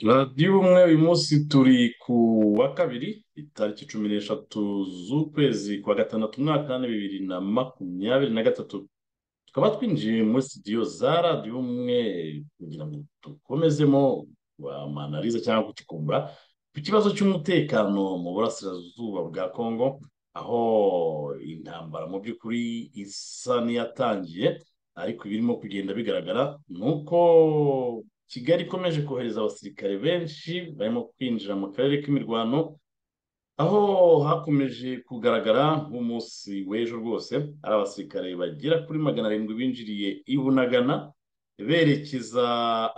radiyo ubumwe uyu munsi turi ku wa kabiri itariki cumi n'eshatu z'ukwezi kwa gatandatu umwaka w'ane bibiri na makumyabiri na gatatu tukaba twinjiye muri sitidiyo za radiyo umwe kugira ngo dukomezemo amanariza cyangwa kukikumva ku kibazo cy'umutekano mu burasirazuba bwa kongo aho intambara mu by'ukuri isa n'iyatangiye ariko ibirimo kugenda bigaragara ni uko kigali ikomeje kohereza abasirikare benshi barimo kwinjira mu karere k'imirwano aho hakomeje kugaragara nk'umunsi w'ejo rwose ari abasirikare bagera kuri magana arindwi binjiriye i bunagana berekeza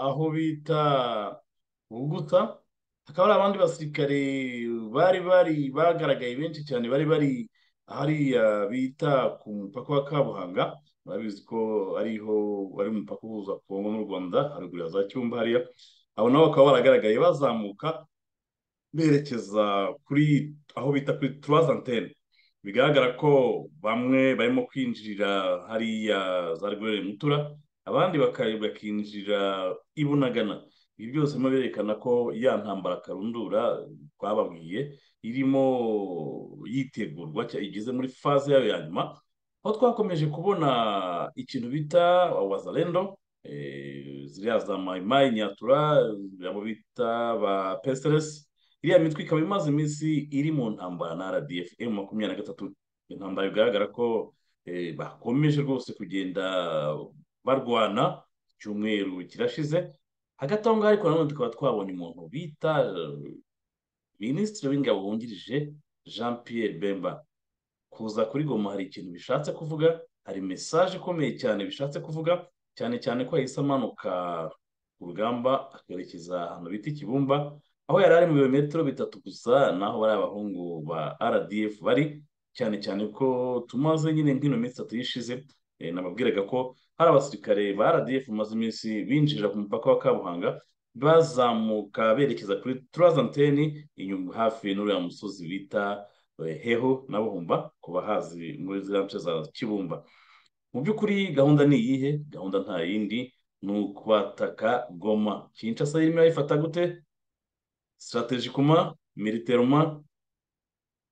aho bita buguta hakaba hari abandi basirikare bari bari bagaragaye benshi cyane bari bari hariya bita ku mupaka wa kabuhanga murabizi ko ariho bari mu mupaka uhuza kongo n'u rwanda haruguru ya za cyumba hariya abo nabo bakaba baragaragaye bazamuka berekeza kuri aho bita kuri turazi antene bigaragara ko bamwe barimo kwinjirira hariya za rigorere mutura abandi bakinjira i bunagana ibi byose birimo berekana ko ya ntambara karundura twababwiye irimo yitegurwa igeze muri faze yayo ya nyuma aho twakomeje kubona ikintu bita wazarendo ziriya za mayimayi nyatura abo bita ba peseresi iriya mitwe ikaba imaze iminsi iri mu ntambara na rdf m makumyabiri na gatatu intambara bigaragara ko bakomeje rwose kugenda barwana icyumweru kirashize hagati aho ngaho ariko nanone tukaba twabonye umuntu bita minisitiri w'ingabo wungirije jean pierre bemba kuza kuri goma hari ikintu bishatse kuvuga hari mesaje ikomeye cyane bishatse kuvuga cyane cyane ko yahise amanuka ku rugamba akerekeza ahantu bita ikibumba aho yari ari mu birometero bitatu gusa naho bari abahungu ba rdf bari cyane cyane ko tumaze nyine nk'ino minsi itatu yishize nababwiraga ko hari abasirikare ba rdf bamaze iminsi binjirira ku mupaka wa kabuhanga bazamuka berekeza kuri turazanteni inyuma hafi n'uriya musozi bita heho na buhumba ku bahazi muri ziriya nce za kibumba mu by'ukuri gahunda ni iyihe gahunda nta yindi ni ukwataka goma kinshasa irimo irayifata gute sitarategikuma militeruma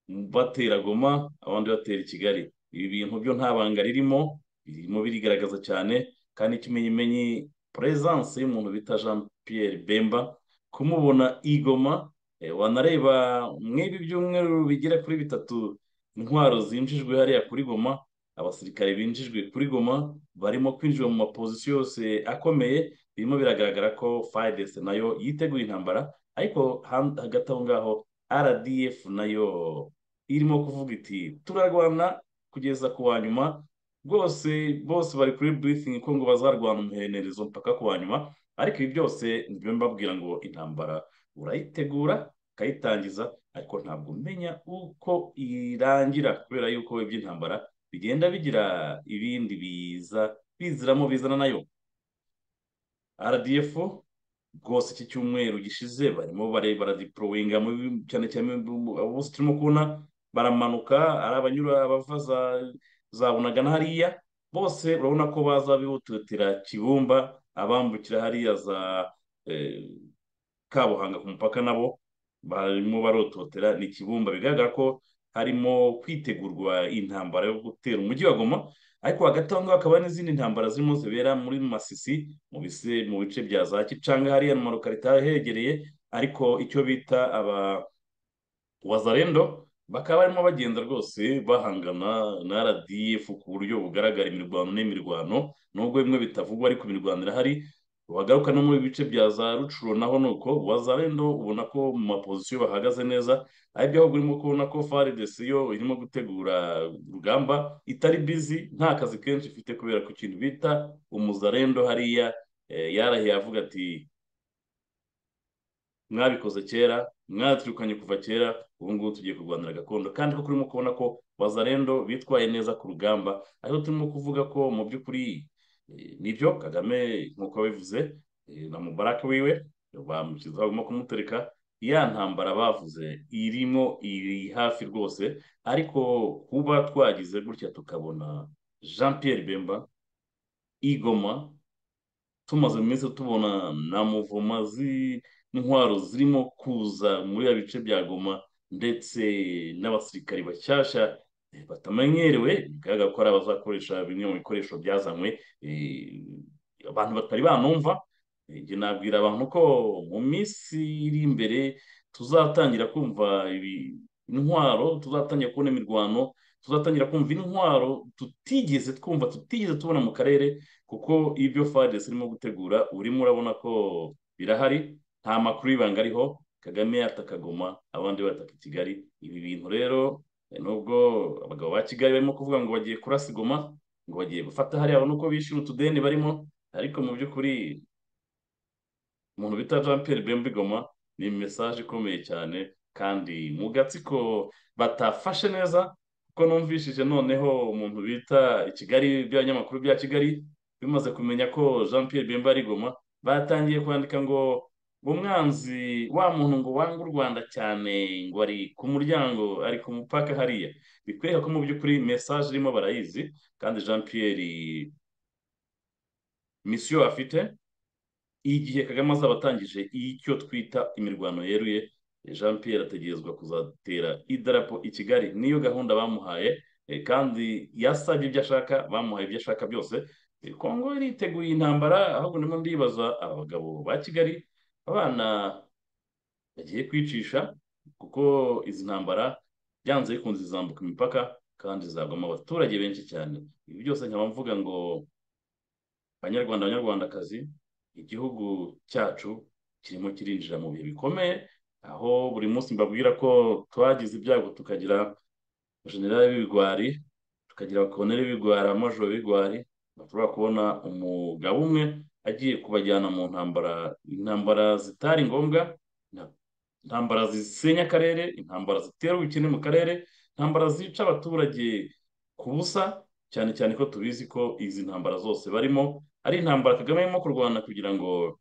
batera goma abandi batera i kigali ibi bintu byo nta banga ririmo birimo birigaragaza cyane kandi ikimenyimenyi perezanse y'umuntu bita jean Pierre bemba kumubona igoma wanareba mw'ibi byumweru bigera kuri bitatu intwaro zinjijwe hariya kuri goma abasirikare binjijwe kuri goma barimo kwinjira mu mapozisiyo yose akomeye birimo biragaragara ko fayidesi nayo yiteguye intambara ariko hagati aho ngaho rdf nayo irimo kuvuga iti turarwana kugeza ku wa nyuma rwose bose bari kuri burifingi ko ngo bazarwana umuhererezo mpaka ku wa nyuma ariko ibi byose nibyo mbabwira ngo intambara urayitegura ukayitangiza ariko ntabwo umenya uko irangira kubera yuko iby'intambara bigenda bigira ibindi biza biziramo bizana nayo rdf rwose iki cyumweru gishize barimo baradipurowinga cyane cyane abo bose turimo kubona baramanuka ari abanyura abava za bunagana hariya bose urabona ko baza bihututira kibumba abambukira hariya za kabuhanga ku mupaka nabo barimo barototera ni ikibumba bigaragara ko harimo kwitegurwa intambara yo gutera umujyi wa goma ariko hagati aho ngaho hakaba n'izindi ntambara zirimo zibera muri masisi mu bise mu bice bya za kicanga hariya na marokarita hegereye ariko icyo bita aba wazarendo bakaba barimo bagenda rwose bahangana na rdf ku buryo bugaragara imirwano n'imirwano nubwo bimwe bitavugwa ariko imirwano irahari wagaruka no muri bice bya za rucuro naho ni uko wazarendo ubona ko mu mapozisiyo bahagaze neza aribyo ahubwo urimo kubona ko faridesi yo irimo gutegura urugamba itari bizi nta kazi kenshi ifite kubera ku kintu bita umuzarendo hariya yarahiye avuga ati mwabikoze kera mwaturukanye kuva kera ubu ngubu tugiye kurwanira gakondo kandi ko turimo kubona ko wazarendo bitwaye neza ku rugamba ariko turimo kuvuga ko mu by'ukuri nibyo kagame nk'uko bivuze na mubarake wiwe bamukiza bagomba kumutereka ya ntambara bavuze irimo iri hafi rwose ariko kuba twagize gutya tukabona jean Pierre bemba igoma tumaze mu minsi tubona na muvoma z'intwaro zirimo kuza muri ya bice bya goma ndetse n'abasirikari bashyashya batamenyerewe bigaragara ko ari abazakoresha bimwe mu bikoresho byazanywe abantu batari banumva nabwira abantu ko mu minsi iri imbere tuzatangira kumva intwaro tuzatangira kubona imirwano tuzatangira kumva intwaro tutigeze twumva tutigeze tubona mu karere kuko ibyo fadesi irimo gutegura urimo urabona ko birahari nta makuru y'ibanga ariho kagame yatakagoma abandi bataka i kigali ibi bintu rero nubwo abagabo ba kigali barimo kuvuga ngo bagiye kurasa igoma ngo bagiye gufata hariya babona uko bishyura utudeni barimo ariko mu by'ukuri umuntu bita jean Pierre bemba igoma ni mesaje ikomeye cyane kandi mu gatsiko batafashe neza kuko numvishije noneho umuntu bita i kigali by'abanyamakuru bya kigali bimaze kumenya ko jean Pierre bemba ari igoma batangiye kwandika ngo umwanzi wa muntu ngo wanga u rwanda cyane ngo ari ku muryango ari ku mupaka hariya bikwereka ko mu by'ukuri mesaje irimo barayizi kandi jean Pierre misiyo afite igihe kagame azaba atangije icyo twita imirwano yeruye jean Pierre ategerezwa kuzatera idarapo i kigali niyo gahunda bamuhaye kandi yasabye ibyo ashaka bamuhaye ibyo ashaka byose kongo iriteguye intambara ahubwo ndimo ndibaza aba bagabo ba kigali abana bagiye kwicisha kuko izi ntambara byanze bikunze zambuka imipaka kandi zagwamo abaturage benshi cyane ibi byose nkaba mvuga ngo abanyarwanda abanyarwandakazi igihugu cyacu kirimo kirinjira mu bihe bikomeye aho buri munsi mbabwira ko twagize ibyago tukagira generari w'ibigwari tukagira abakoneri b'ibigwari amajoro b'ibigwari bashobora kubona umugabo umwe agiye kubajyana mu ntambara intambara zitari ngombwa intambara zisenya akarere intambara zitera ubukene mu karere intambara zica abaturage ku busa cyane cyane ko tubizi ko izi ntambara zose barimo ari intambara kagame arimo kurwana kugira ngo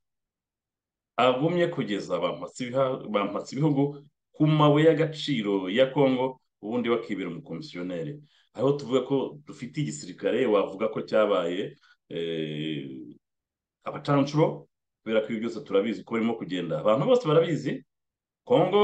agumye kugeza bampatse ibihugu ku mabuye y'agaciro ya congo ubundi bakibera umukomisiyoneri aho tuvuga ko dufite igisirikare wavuga ko cyabaye abacanshuro kubera ko ibi byose turabizi ko barimo kugenda abantu bose barabizi congo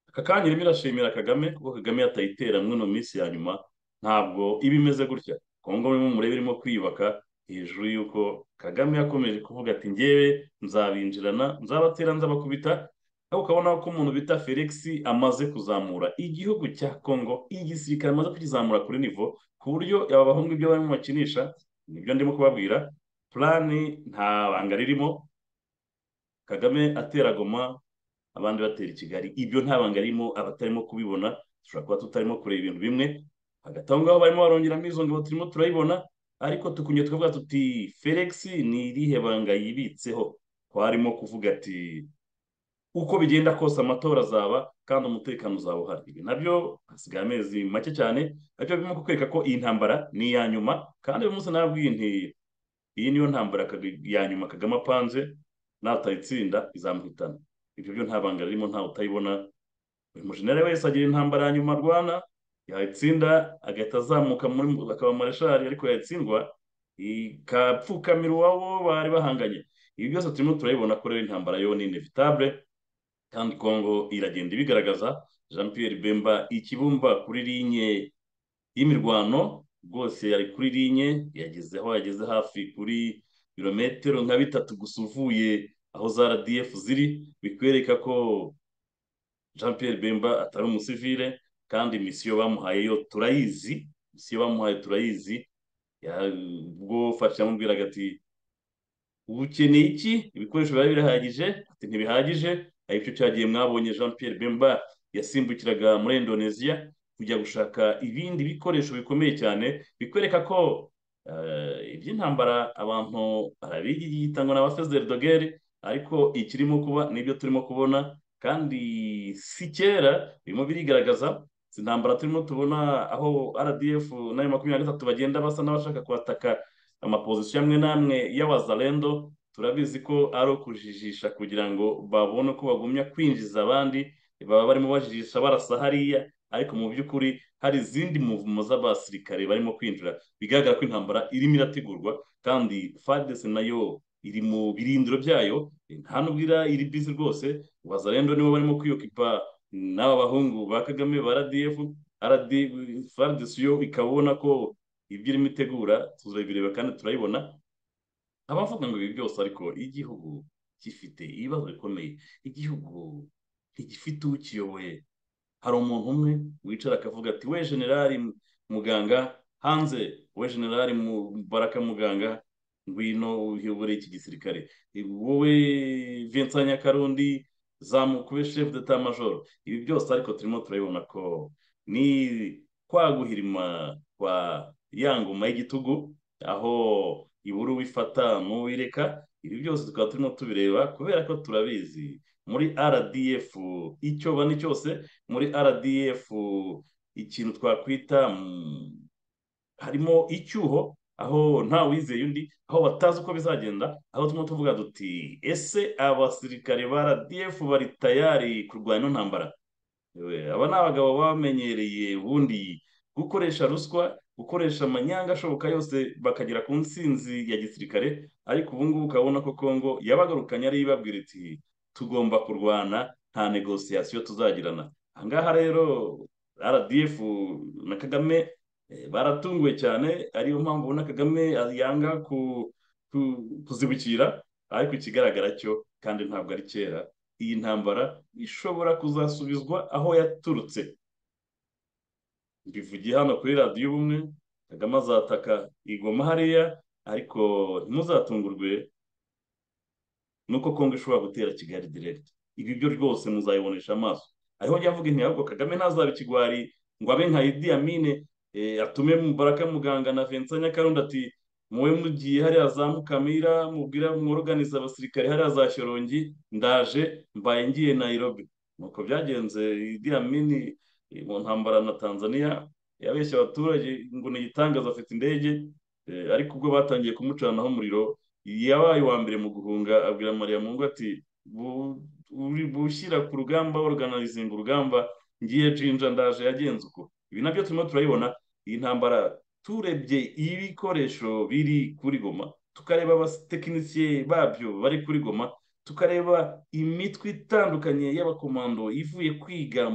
aka kanya irimo irashimira kagame kuko kagame yatayitera ino minsi ya nyuma ntabwo iba imeze gutya congo urimo murebe irimo kwiyubaka hejuru y'uko kagame yakomeje kuvuga ati ngewe nzabinjirana nzabatera nzabakubita aho ukabona ko umuntu bita felix amaze kuzamura igihugu cya congo igisirikare amaze kukizamura kuri nivo ku buryo aba bahungu ibyo barimo bakinisha nibyo ndimo kubabwira purani nta banga ririmo kagame atera goma abandi batera i kigali ibyo nta banga ririmo abatarimo kubibona dushobora kuba tutarimo kureba ibintu bimwe hagati aho ngaho barimo barongeramo izo ngabo turimo turayibona ariko tukunye tukavuga tuti felix ni irihe banga yibitseho twarimo kuvuga ati uko bigenda kose amatora azaba kandi umutekano uzaba uhari ibi nabyo hasigaye amezi make cyane nabyo birimo kukwereka ko iyi ntambara ni iya nyuma kandi uyu munsi nabwiye nti iyi niyo ntambara ya nyuma kagame apanze natayitsinda izamuhitana ibyo byo nta banga ririmo ntawe utayibona buri mujenera wese agira intambara ya nyuma rwana yatsinda agahita azamuka muri akaba mareshari ariko yatsindwa ikapfukamira uwabo bari bahanganye ibi byose turimo turabibona ko rero intambara yo ni inevitabule kandi kongo iragenda ibigaragaza jean Pierre bemba ikibumba kuri linye y'imirwano rwose yari kuri linye yagezeho yageze hafi kuri birometero nka bitatu gusa uvuye aho za rdf ziri bikwereka ko jean Pierre bemba atari umusivire kandi misiyo bamuhaye yo turayizi misiyo bamuhaye turayizi ubwo fasha yamubwiraga ati ukeneye iki ibikoresho biba birahagije ati ntibihagije aribyo cyagiye mwabonye jean Pierre bemba yasimbukiraga muri indoneziya kujya gushaka ibindi bikoresho bikomeye cyane bikwereka ko iby'intambara abantu barabigitangwa na ba fezeri dogere ariko ikirimo kuba nibyo turimo kubona kandi si kera birimo birigaragaza si intambara turimo tubona aho rdf n'ayo makumyabiri na gatatu bagenda basa n'abashaka kwataka amapozisiyo amwe n'amwe y'abazarendo turabizi ko ari ukujijisha kugira ngo babone uko bagumya kwinjiza abandi baba barimo bajijisha barasa hariya ariko mu by'ukuri hari izindi muvumo z'abasirikare barimo kwinjira bigaragara ko intambara irimo irategurwa kandi fadese nayo iri mu birindiro byayo nta n'ubwira iri bizi rwose ubaza rero nibo barimo kwiyokipa n'aba bahungu ba kagame ba rdf fadese yo ikaba ubona ko ibyo irimo itegura tuzabireba kandi turabibona abavuga ngo ibi byose ariko igihugu gifite ibibazo bikomeye igihugu ntigifite ukiyoboye hari umuntu umwe wicara akavuga ati we generali muganga hanze we generali baraka muganga ngwino uyobore iki gisirikare wowe vincent nyakarundi zamukube chef de majoro ibi byose ariko turimo turabibona ko ni kwaguhirima kwa yangoma y'igitugu aho ibura wifata n'uwireka ibi byose tukaba turimo tubireba kubera ko turabizi muri rdf icyo bane cyose muri rdf ikintu twakwita harimo icyuho aho nta wizeye undi aho batazi uko bizagenda aho turimo tuvuga duti ese abasirikare ba rdf bari tayari kurwanya ino ntambara aba ni abagabo bamenyereye ubundi gukoresha ruswa gukoresha amanyanga ashoboka yose bakagera ku nsinzi ya gisirikare ariko ubu ngubu ukabona ko kongo yabagarukanye ariyo ibabwira iti tugomba kurwana nta negosiyasiyo tuzagirana ahangaha rero rdf na kagame baratunguwe cyane ariyo mpamvu ubona kagame yanga kuzibukira ariko ikigaragara cyo kandi ntabwo ari kera iyi ntambara ishobora kuzasubizwa aho yaturutse mbivugiye hano kuri radiyo ubumwe kagame azataka igoma hariya ariko ntimuzatungurwe nuko kongo ishobora gutera kigali direkiti ibi byo rwose muzayibonesha amaso ariho yavuga intego ahubwo kagame ntazaba ikigwari ngo abe nka idi amine atume baraka muganga na vincent nyakarundi ati muwe mugiye hariya za mukamira mubwira mworoganiza abasirikare hariya za shyorongi ndaje mbaye ngiye nayirobi nuko byagenze idi amini mu ntambara na tanzania yabeshya abaturage ngo ni igitangaza afite indege ariko ubwo batangiye kumucanaho umuriro yabaye uwa mbere mu guhunga abwira mariya mungu ati bushyira ku rugamba organizing urugamba ngiye jinja ndaje yagenze uko ibi nabyo turimo turabibona iyi ntambara turebye ibikoresho biri kuri goma tukareba abatekinisiye babyo bari kuri goma tukareba imitwe itandukanye y'abakomando ivuye kwiga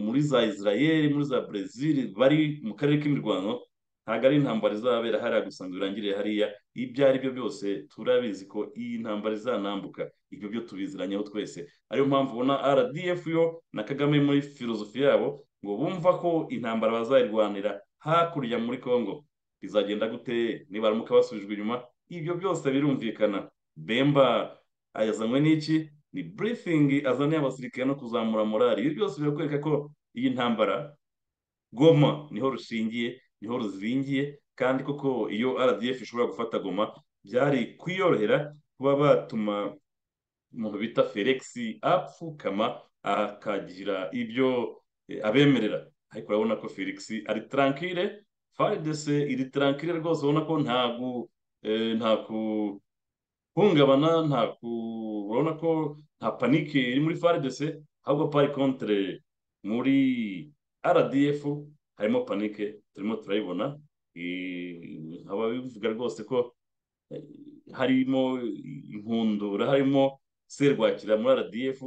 muri za israel muri za brezil bari mu karere k'imirwano ntabwo ari intambara izabera hariya gusa ngo irangire hariya ibyo ari byo byose turabizi ko iyi ntambara izanambuka ibyo byo tubiziranyeho twese ariyo mpamvu ubona rdf yo na kagame muri filozofi yabo ngo bumva ko intambara bazayirwanira hakurya muri congo bizagenda gute nibaramuka basubijwe inyuma ibyo byose birumvikana bemba yazanywe n'iki ni burifingi azaniye abasirikare no kuzamura morali ibi byose birakwereka ko iyi ntambara goma niho rushingiye niho ruzingiye kandi koko iyo rdf ishobora gufata goma byari kwiyorohera kuba batuma umuntu bita felix apfukama akagira ibyo abemerera ariko urabona ko felix ari tarankire faridese iri tarankire rwose ubona ko nta kuhungabana nta urabona ko nta panike iri muri faridese ahubwo pari kontre muri rdf harimo panike turimo turayibona bivuga rwose ko harimo inkundura harimo serwakira muri rdf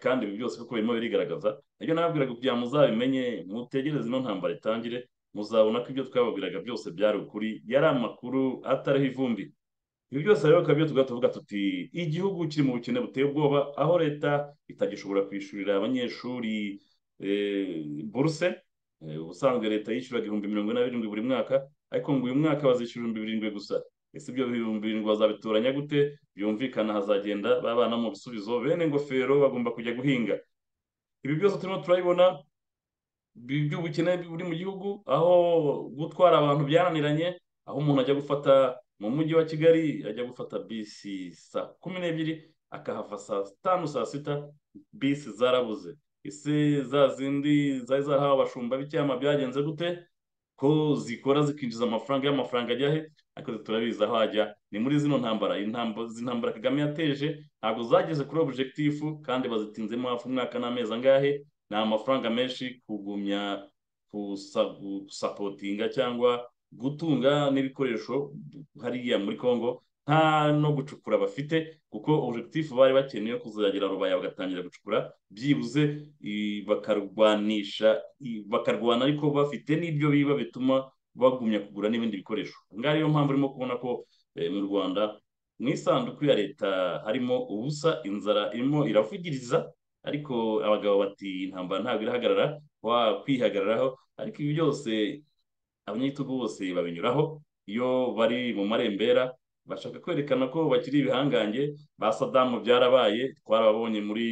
kandi ibi byose kuko birimo birigaragaza nabyo nababwiraga kugira ngo muzabimenye mutegereze ino ntambara itangire muzabona ko ibyo twababwiraga byose byari ukuri yari amakuru atariho ivumbi ibi byose rero ukaba tuba tuvuga tuti igihugu kiri mu bukene buteye ubwoba aho leta itagishobora kwishyurira abanyeshuri buruse ubusanzwe leta yishyuraga ibihumbi mirongo ine na birindwi buri mwaka ariko ngo uyu mwaka bazishyura ibihumbi birindwi gusa ese ibyo bihumbi birindwi bazabitoranya gute byumvikana hazagenda babana mu bisubizo bene ingofero bagomba kujya guhinga ibi byose turimo turabibona by'ubukene buri mu gihugu aho gutwara abantu byananiranye aho umuntu ajya gufata mu mujyi wa kigali ajya gufata bisi saa kumi n'ebyiri akahava saa tanu saa sita bisi zarabuze ese za zindi zari zarahawe abashumba b'icyama byagenze gute ko zikora zikinjiza amafaranga y'amafaranga ajya he ariko turabizi aho ajya ni muri zino ntambara intambara kagame yateje ntabwo zageze kuri objectifu kandi bazitinzemo hafi umwaka n'amezi angahe ni amafaranga menshi kugumya gusapotinga cyangwa gutunga n'ibikoresho hariya muri congo nta no gucukura bafite kuko objectifu bari bakeneye kuzagera rubaya bagatangira gucukura byibuze bakarwanisha bakarwana ariko bafite n'ibyo biba bituma bagumya kugura n'ibindi bikoresho ngaho niyo mpamvu urimo kubona ko mu rwanda mu isanduku ya leta harimo ubusa inzara irimo iravugiriza ariko abagabo bati intambara ntabwo irahagarara wakwihagararaho ariko ibi byose abanyagitugu bose babinyuraho iyo bari mu marembera bashaka kwerekana ko bakiri ibihangange ba sadamu byarabaye twarababonye muri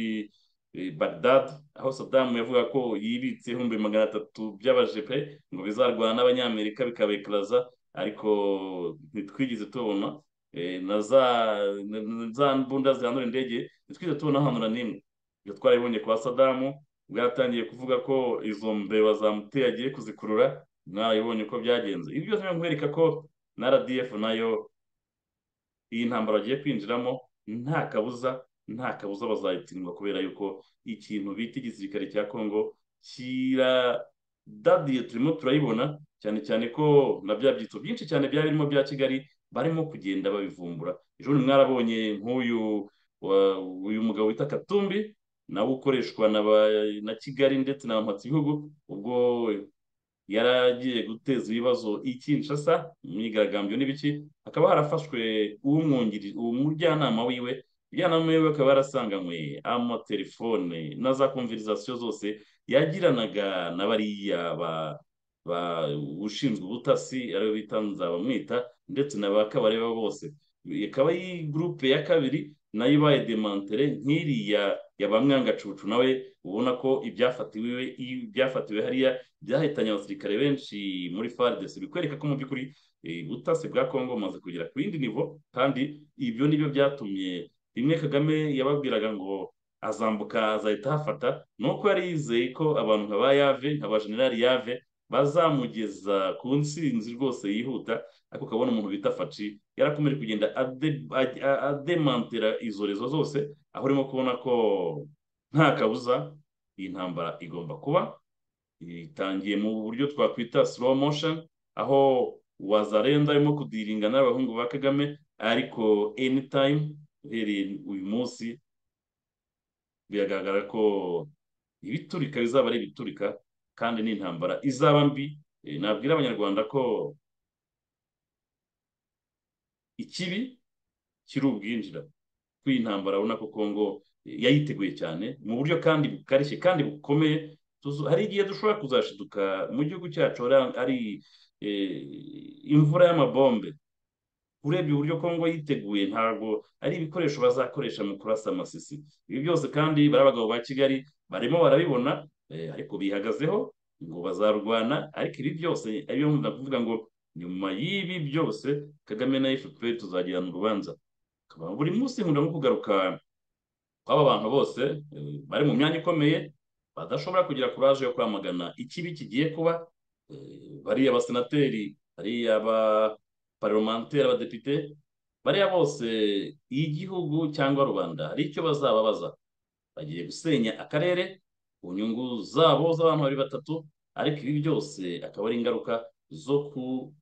Baghdad aho sadamu yavuga ko yibitse ibihumbi magana atatu by'abajepe ngo bizarwana n'abanyamerika bikabekaraza ariko ntitwigeze tubona na za mbunda zihandura indege ntitwigeze tubona ahanura n'imwe ibyo twarabibonye kwa sadamu bwatangiye kuvuga ko izo mbeba zamuteye agiye kuzikurura mwabibonye uko byagenze ibi byose nkwereka ko na rdf nayo iyi ntambaro bagiye kwinjiramo nta kabuza nta kabuza bazayitsindwa kubera yuko ikintu bita igisirikare cya kongo kiradadiye turimo turayibona cyane cyane ko na bya byitso byinshi cyane byari birimo bya kigali barimo kugenda babivumbura ejo bundi mwarabonye nk'uyu uyu mugabo wita katumbi nawe ukoreshwa na kigali ndetse na mpatsi bihugu ubwo yaragiye guteza ibibazo i Kinshasa imyigaragambyo n'ibiki hakaba harafashwe umujyanama wiwe umujyanama wiwe akaba yarasanganywe amatelefone na za konverizasiyo zose yagiranaga na bariya ushinzwe ubutasi ariyo bita nzabamwita ndetse na ba kabareba bose ikaba iyi gurupe ya kabiri nayo ibaye demantere nk'iriya ya ba mwangacucu nawe ubona ko ibyafatiwe ibyafatiwe hariya byahitanye abasirikare benshi muri faridesi bikwereka ko mu by'ukuri ubutasi bwa kongo bumaze kugera ku yindi nivo kandi ibyo nibyo byatumye rimwe kagame yababwiraga ngo azambuka azahita ahafata ni uko yari yizeye ko abantu nka ba yave nka ba generali yave bazamugeza ku nsinzi rwose yihuta ariko ukabona umuntu bita faci yarakomeje kugenda ademantera izo rezo zose aho urimo kubona ko nta kabuza iyi ntambara igomba kuba itangiye mu buryo twakwita slow motion aho wazarenza arimo kudiringa n'abahungu ba kagame ariko anytime uhereye uyu munsi biragaragara ko ibiturika bizaba ari ibiturika kandi n'intambara izaba mbi nabwira abanyarwanda ko ikibi kiri ubwinjira kuko iyi ntambara urabona ko kongo yayiteguye cyane mu buryo kandi bukarishye kandi bukomeye hari igihe dushobora kuzashiduka mu gihugu cyacu ari imvura y'amabombe urebye uburyo kongo yiteguye ntabwo ari ibikoresho bazakoresha mu kurasa amasisi ibi byose kandi bari abagabo ba kigali barimo barabibona ariko bihagazeho ngo bazarwana ariko ibi byose ariyo ndakuvuga ngo nyuma y'ibi byose kagame na fpr tuzagirana urubanza buri munsi nkunda nko kugaruka kw'aba bantu bose bari mu myanya ikomeye badashobora kugira kuraje yo kwamagana ikibi kigiye kuba bariya basenateri bariya baparomantere abadepite bariya bose igihugu cyangwa rubanda hari icyo bazababaza bagiye gusenya akarere ku nyungu zabo z'abantu bari batatu ariko ibi byose akaba ari ingaruka zo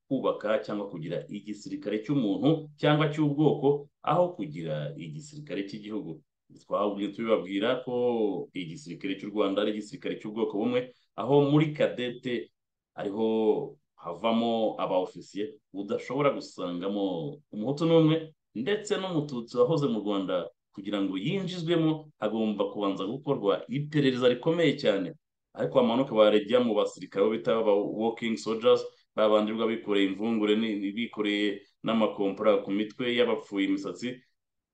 kubaka cyangwa kugira igisirikare cy'umuntu cyangwa cy'ubwoko aho kugira igisirikare cy'igihugu twabwiye tubibabwira ko igisirikare cy'u rwanda ari igisirikare cy'ubwoko bumwe aho muri kadete ariho havamo aba ofisiye udashobora gusangamo umuhutu n'umwe ndetse n'umututsi wahoze mu rwanda kugira ngo yinjizwemo hagomba kubanza gukorwa iperereza rikomeye cyane ariko amanuka barajya mu basirikare bo bita aba wokingi sojazi babandirwa bikoreye imvungure bikoreye n'amakompura ku mitwe y'abapfuye imisatsi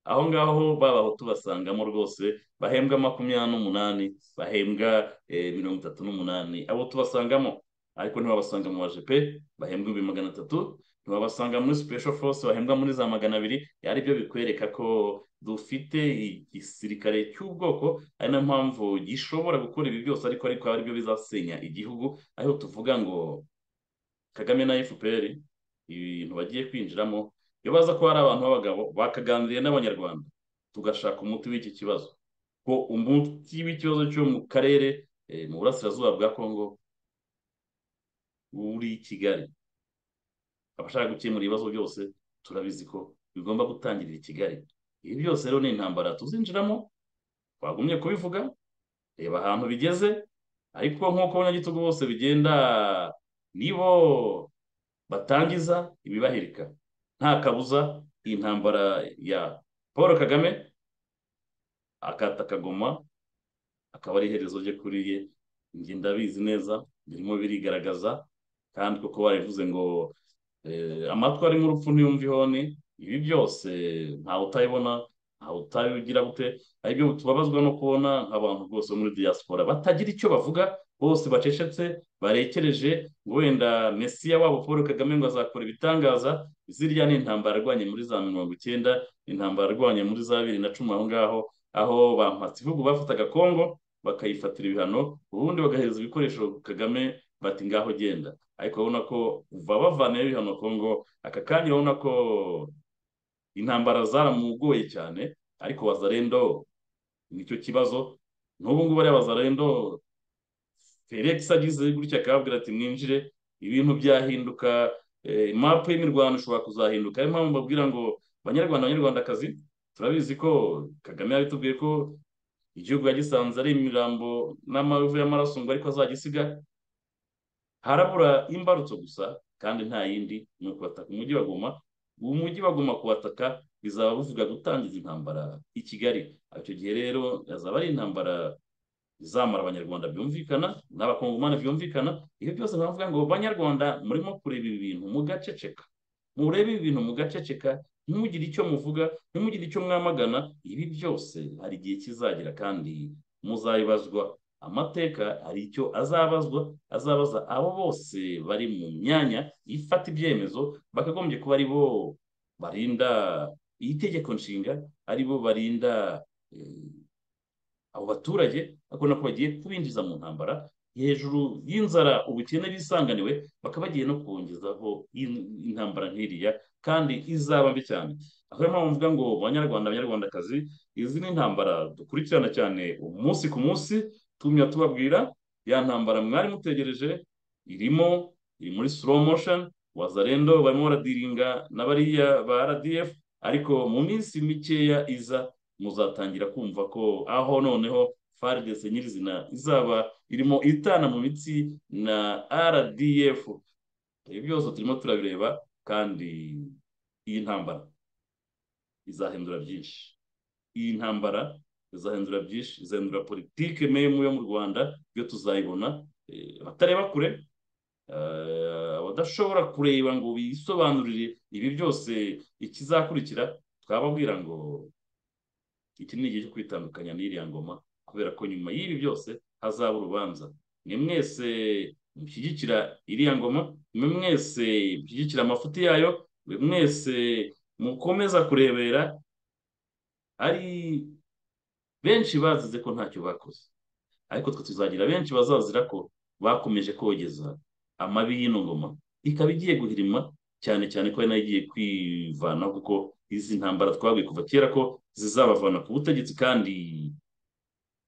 aho ngaho babahutu basangamo rwose bahembwa makumyabiri n'umunani bahembwa mirongo itatu n'umunani abo tubasangamo ariko ntibabasanga mu bajepe bahembwa ibihumbi magana atatu ntibabasanga muri sipesho force bahembwa muri za magana abiri ari byo bikwereka ko dufite igisirikare cy'ubwoko ari nayo mpamvu gishobora gukora ibi byose ariko ariko ari byo bizasenya igihugu ariho tuvuga ngo kagame na fpr ibintu bagiye kwinjiramo iyo baza ko hari abantu b'abagabo bakaganiriye n'abanyarwanda tugashaka umuti w'iki kibazo ko umuti w'ikibazo cyo mu karere mu burasirazuba bwa kongo uri kigali abashaka gukemura ibibazo byose turabizi ko bigomba gutangirira i kigali ibi byose rero ni intambara tuzinjiramo twagumye kubivuga reba ahantu bigeze ariko nk'uko abanyagitugu bose bigenda nibo batangiza ibibahirika nta kabuza iyi ntambara ya paul kagame akata akagoma akaba ari iherezo rye kuri ye njye ndabizi neza birimo birigaragaza kandi kuko barabivuze ngo amatwi arimo urupfu ntiyumve ihoni ibi byose ntawe utabibona ntawe utabigira gute aribyo tubabazwa no kubona nk'abantu rwose muri diaspora batagira icyo bavuga bose bacecetse barekereje ngo wenda mesiya wabo paul kagame ngo azakora ibitangaza zirya ni intambara arwanye muri za mirongo icyenda intambara arwanye muri za bibiri na cumi aho ngaho aho ba mpatsibihugu bafataga kongo bakayifatira ibihano ubundi bagahereza ibikoresho kagame bati ngaho genda ariko urabona ko uva bavanayo ibihano kongo aka kanya urabona ko intambara zaramugoye cyane ariko wazarendo nicyo kibazo n'ubu ngubu ariya wazarendo felix agize gutya akababwira ati mwinjire ibintu byahinduka mapu y'imirwano ishobora kuzahinduka ariyo mpamvu babwira ngo banyarwanda abanyarwandakazi turabizi ko kagame yabitubwiye ko igihugu yagisanze ari imirambo n'amavu y'amaraso ngo ariko azagisiga harabura imbarutso gusa kandi nta yindi ni ukubataka umujyi baguma umujyi baguma kuwataka bizaba buvuga gutangiza intambara i kigali icyo gihe rero yazaba ari intambara izamara abanyarwanda byumvikana n'abakongomani byumvikana ibyo byose bavuga ngo banyarwanda murimo kureba ibi bintu mugaceceka murebe ibi bintu mugaceceka ntimugire icyo muvuga ntimugire icyo mwamagana ibi byose hari igihe kizagira kandi muzabibazwa amateka hari icyo azabazwa azabaza abo bose bari mu myanya ifata ibyemezo bakagombye kuba ari bo barinda iyi tegeko nshinga ari bo barinda abo baturage bakabona ko bagiye kubinjiza mu ntambara hejuru y'inzara ubukene bisanganiwe bakaba bagiye no kongezaho intambara nk'iriya kandi izaba mbi cyane aho niyo mpamvu mvuga ngo banyarwanda abanyarwandakazi izi ni intambara dukurikirana cyane umunsi ku munsi tumya tubabwira ya ntambara mwari mutegereje irimo iri muri slow motion wazarendo barimo baradiringa na bariya ba rdf ariko mu minsi mikeya iza muzatangira kumva ko aho noneho fardc nyirizina izaba irimo itana mu mitsi na rdf ibi byose turimo turabireba kandi iyi ntambara izahindura byinshi iyi ntambara izahindura byinshi izahindura politike memu yo mu rwanda yo tuzayibona abatareba kure abadashobora kureba ngo bisobanurire ibi byose ikizakurikira twababwira ngo iki ni igihe cyo kwitandukanya n'iriya ngoma kubera ko nyuma y'ibi byose hazaba urubanza ni mwese mushyigikira iriya ngoma ni mwese mushyigikira amafuti yayo ni mwese mukomeza kurebera ari benshi bazize ko ntacyo bakoze ariko twe tuzagira benshi bazazira ko bakomeje kogeza amabi y'ino ngoma ikaba igiye guhirima cyane cyane ko nayo igiye kwivanaho kuko izi ntambara twabwiye kuva kera ko zizabavana ku butegetsi kandi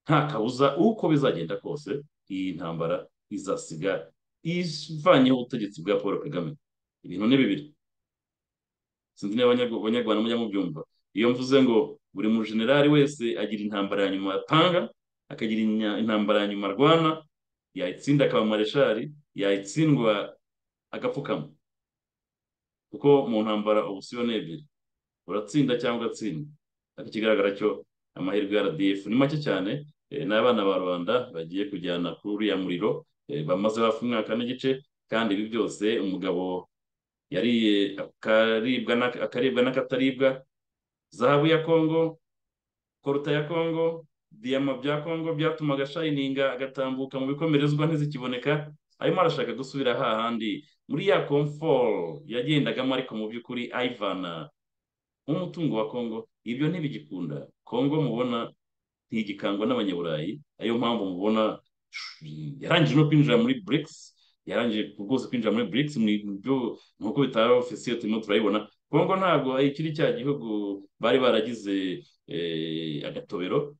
nta kabuza uko bizagenda kose iyi ntambara izasiga ivanyeho ubutegetsi bwa paul kagame ibintu ni bibiri sinzi niba abanyarwanda mujya mubyumva iyo mvuze ngo buri mujenerali wese agira intambara ya nyuma atanga akagira intambara ya nyuma arwana yayitsinda akaba mareshari yayitsindwa agapfukama kuko mu ntambara ubusiyo ni ebyiri uratsinda cyangwa ugatsinda ariko ikigaragara cyo amahirwe ya rdf ni make cyane n'abana ba rubanda bagiye kujyana kuri uriya muriro bamaze hafi umwaka n'igice kandi ibi byose umugabo yariye akaribwa n'akataribwa zahabu ya kongo koruta ya kongo diyama bya kongo byatumaga shayininga agatambuka mu bikomerezwa ntizikiboneka arimo arashaka gusubira hahandi muri ya komforo yagendagamo ariko mu by'ukuri ayivana nk'umutungo wa kongo ibyo ntibigikunda kongo mubona ntigikangwa n'abanyaburayi ariyo mpamvu mubona yarangije no kwinjira muri burikisi yarangije rwose kwinjira muri BRICS nk'uko bitaba ofisiye turimo turayibona kongo ntabwo ikiri cya gihugu bari baragize agatobero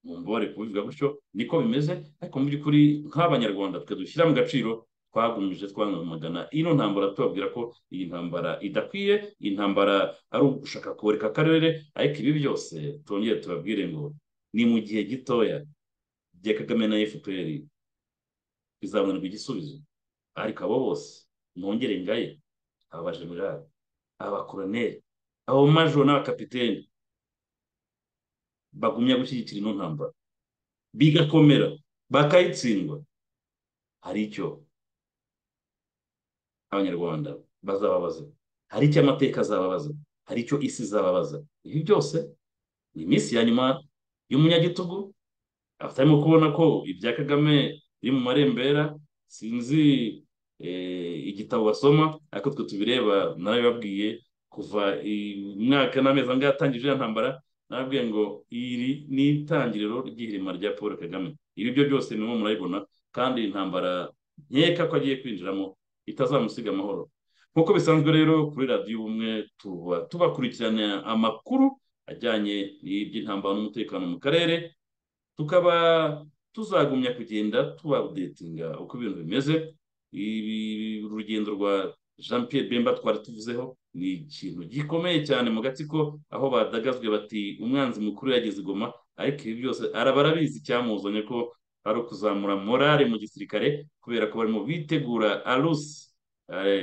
mu mbabare kubivuga gutyo niko bimeze ariko mu by'ukuri nk'abanyarwanda twe dushyira mu gaciro twagumije twamagana ino ntambara tubabwira ko iyi ntambara idakwiye iyi ntambara ari ugushaka koreka akarere ariko ibi byose tongere tubabwire ngo ni mu gihe gitoya bya kagame na fpr bizabonerwa igisubizo ariko abo bose ntongere ngaye aba bajenerali aba bakoroneri abo majoro n'abakapiteni bagumya gushyigikira ino ntambara bigakomera bakayitsindwa hari icyo abanyarwanda bazababaza hari icyo amateka azababaza hari icyo isi izababaza ibi byose ni iminsi ya nyuma y'umunyagitugu atarimo kubona ko ibya kagame biri mu marembera sinzi igitabo basoma ariko twe tubireba narabibabwiye kuva umwaka n'amezi angahe atangije iriya ntambara nabwiye ngo iri ni itangiriro ry'ihirima rya paul kagame ibi byo byose nimwe murabibona kandi intambara nkeka ko agiye kwinjiramo itazamusiga amahoro nk'uko bisanzwe rero kuri radiyo ubumwe tuba tubakurikirana amakuru ajyanye n'iby'intambara n'umutekano mu karere tukaba tuzagumya kugenda tubabudetinga uko ibintu bimeze urugendo rwa jean Pierre bemba twari tuvuzeho ni ikintu gikomeye cyane mu gatsiko aho badagazwe bati umwanzi mukuru yageze igoma ariko ibi byose arabizi icyamuzanye ko ari ukuzamura morale mu gisirikare kubera ko barimo bitegura arusi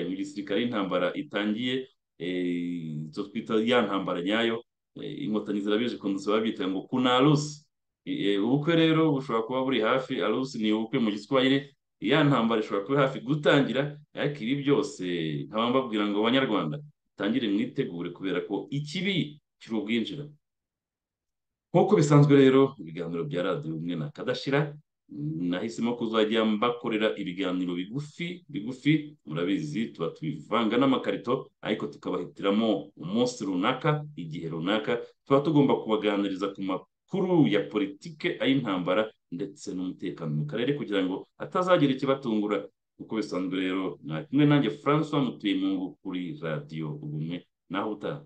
mu gisirikare y'intambara itangiye izo twita ya ntambara nyayo inkotanyi zirabizi kuntu babyita ngo kuna arusi ubukwe rero bushobora kuba buri hafi arusi ni ubukwe mu giswahili ya ntambara ishobora kuba hafi gutangira ariko ibi byose nkaba mbabwira ngo abanyarwanda tangire mwitegure kubera ko ikibi kiri ubwinjira nk'uko bisanzwe rero ibiganiro bya radiyo umwe na kadashira nahisemo kuzajya mbakorera ibiganiro bigufi bigufi murabizi tuba tubivanga n'amakarito ariko tukabahitiramo umunsi runaka igihe runaka tuba tugomba kubaganiriza ku makuru ya politike ay'intambara ndetse n'umutekano mu karere kugira ngo hatazagira ikibatungura uko bisanzwe rero nta kimwe nanjye francois mutuye mu kuri radiyo ubumwe naho utaha